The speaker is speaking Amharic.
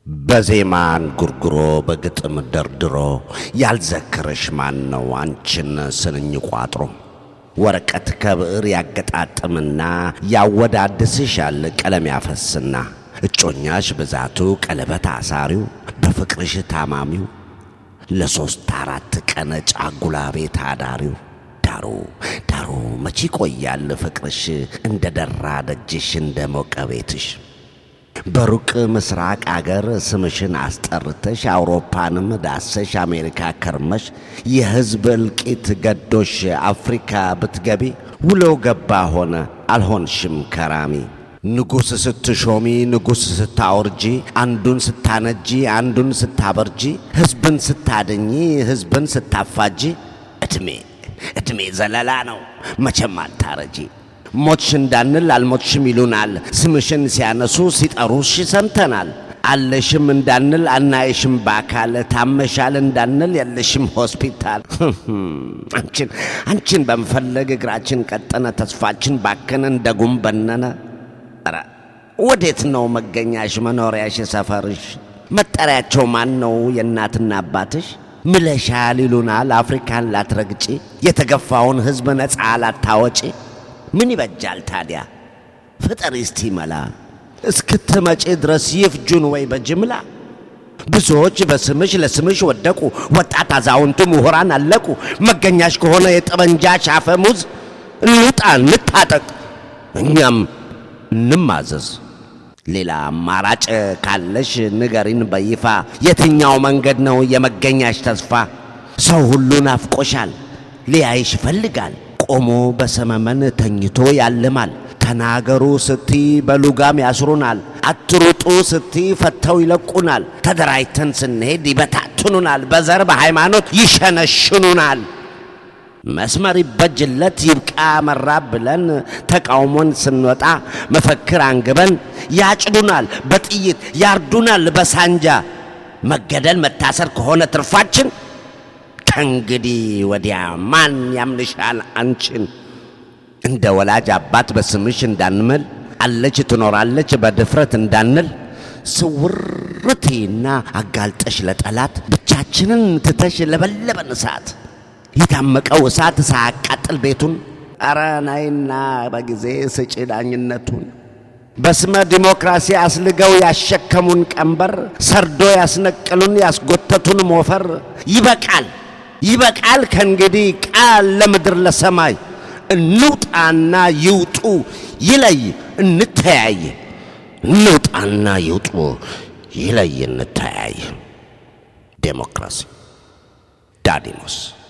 በዜማ እንጉርጉሮ በግጥም ደርድሮ ያልዘከረሽ ማን ነው አንቺን ስንኝ ቋጥሮ ወረቀት ከብዕር ያገጣጥምና ያወዳድስሻል ቀለም ያፈስና እጮኛሽ ብዛቱ ቀለበት አሳሪው በፍቅርሽ ታማሚው ለሶስት አራት ቀን ጫጉላ ቤት አዳሪው ዳሩ ዳሩ መቼ ይቆያል ፍቅርሽ እንደ ደራ ደጅሽ እንደ ሞቀ ቤትሽ በሩቅ ምስራቅ አገር ስምሽን አስጠርተሽ አውሮፓንም ዳሰሽ አሜሪካ ከርመሽ የሕዝብ እልቂት ገዶሽ አፍሪካ ብትገቢ ውሎ ገባ ሆነ አልሆንሽም ከራሚ ንጉሥ ስትሾሚ ንጉሥ ስታወርጂ አንዱን ስታነጂ አንዱን ስታበርጂ ሕዝብን ስታደኚ ሕዝብን ስታፋጂ ዕድሜ ዕድሜ ዘለላ ነው መቼም አታረጂ። ሞትሽ እንዳንል አልሞትሽም ይሉናል። ስምሽን ሲያነሱ ሲጠሩሽ ሰምተናል። አለሽም እንዳንል አናይሽም በአካል ታመሻል እንዳንል የለሽም ሆስፒታል። አንቺን አንቺን በመፈለግ እግራችን ቀጠነ፣ ተስፋችን ባከነ፣ እንደ ጉም በነነ። ኧረ ወዴት ነው መገኛሽ መኖሪያሽ ሰፈርሽ? መጠሪያቸው ማን ነው የእናትና አባትሽ? ምለሻል ይሉናል አፍሪካን ላትረግጪ የተገፋውን ሕዝብ ነፃ ላታወጪ ምን ይበጃል ታዲያ ፍጠሪ እስቲ መላ እስክትመጪ ድረስ ይፍጁን ወይ በጅምላ ብዙዎች በስምሽ ለስምሽ ወደቁ ወጣት አዛውንቱ ምሁራን አለቁ መገኛሽ ከሆነ የጠመንጃሽ አፈሙዝ እንውጣ እንታጠቅ እኛም እንማዘዝ ሌላ አማራጭ ካለሽ ንገሪን በይፋ የትኛው መንገድ ነው የመገኛሽ ተስፋ ሰው ሁሉ ናፍቆሻል ሊያይሽ ይፈልጋል ቆሞ በሰመመን ተኝቶ ያልማል። ተናገሩ ስቲ በሉጋም ያስሩናል። አትሩጡ ስቲ ፈተው ይለቁናል። ተደራጅተን ስንሄድ ይበታትኑናል። በዘር በሃይማኖት ይሸነሽኑናል። መስመር ይበጅለት ይብቃ መራብ ብለን ተቃውሞን ስንወጣ መፈክር አንግበን ያጭዱናል፣ በጥይት ያርዱናል በሳንጃ መገደል መታሰር ከሆነ ትርፋችን ከእንግዲህ ወዲያ ማን ያምንሻል አንቺን? እንደ ወላጅ አባት በስምሽ እንዳንምል አለች ትኖራለች በድፍረት እንዳንል ስውርቴና አጋልጠሽ ለጠላት ብቻችንን ትተሽ ለበለበን እሳት የታመቀው እሳት ሳያቃጥል ቤቱን ኧረ ናይና በጊዜ ስጪ ዳኝነቱን በስመ ዲሞክራሲ አስልገው ያሸከሙን ቀንበር ሰርዶ ያስነቀሉን ያስጎተቱን ሞፈር ይበቃል ይበቃል ከእንግዲህ ቃል ለምድር ለሰማይ እንውጣና ይውጡ ይለይ እንተያይ እንውጣና ይውጡ ይለይ እንተያይ ዴሞክራሲ ዳዲሞስ